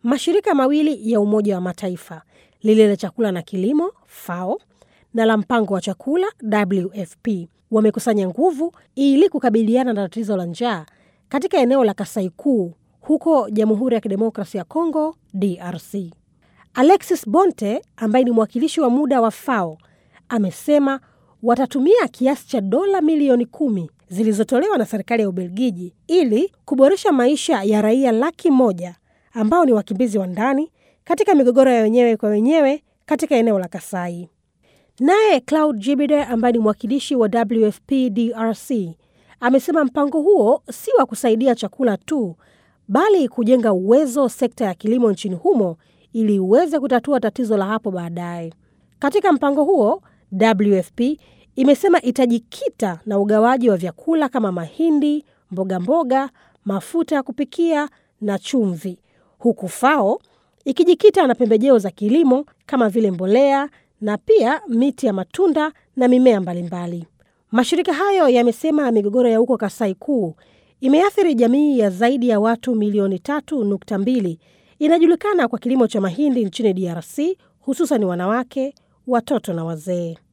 Mashirika mawili ya Umoja wa Mataifa, lile la chakula na kilimo FAO na la mpango wa chakula WFP wamekusanya nguvu ili kukabiliana na tatizo la njaa katika eneo la Kasai Kuu huko Jamhuri ya Kidemokrasi ya Kongo DRC. Alexis Bonte ambaye ni mwakilishi wa muda wa FAO amesema watatumia kiasi cha dola milioni kumi zilizotolewa na serikali ya Ubelgiji ili kuboresha maisha ya raia laki moja ambao ni wakimbizi wa ndani katika migogoro ya wenyewe kwa wenyewe katika eneo la Kasai. Naye Claude Jibide ambaye ni mwakilishi wa WFP DRC amesema mpango huo si wa kusaidia chakula tu, bali kujenga uwezo sekta ya kilimo nchini humo ili iweze kutatua tatizo la hapo baadaye. Katika mpango huo, WFP imesema itajikita na ugawaji wa vyakula kama mahindi, mboga mboga, mafuta ya kupikia na chumvi, huku FAO ikijikita na pembejeo za kilimo kama vile mbolea na pia miti ya matunda na mimea mbalimbali. Mashirika hayo yamesema migogoro ya huko Kasai Kuu imeathiri jamii ya zaidi ya watu milioni tatu nukta mbili inajulikana kwa kilimo cha mahindi nchini DRC, hususan wanawake, watoto na wazee.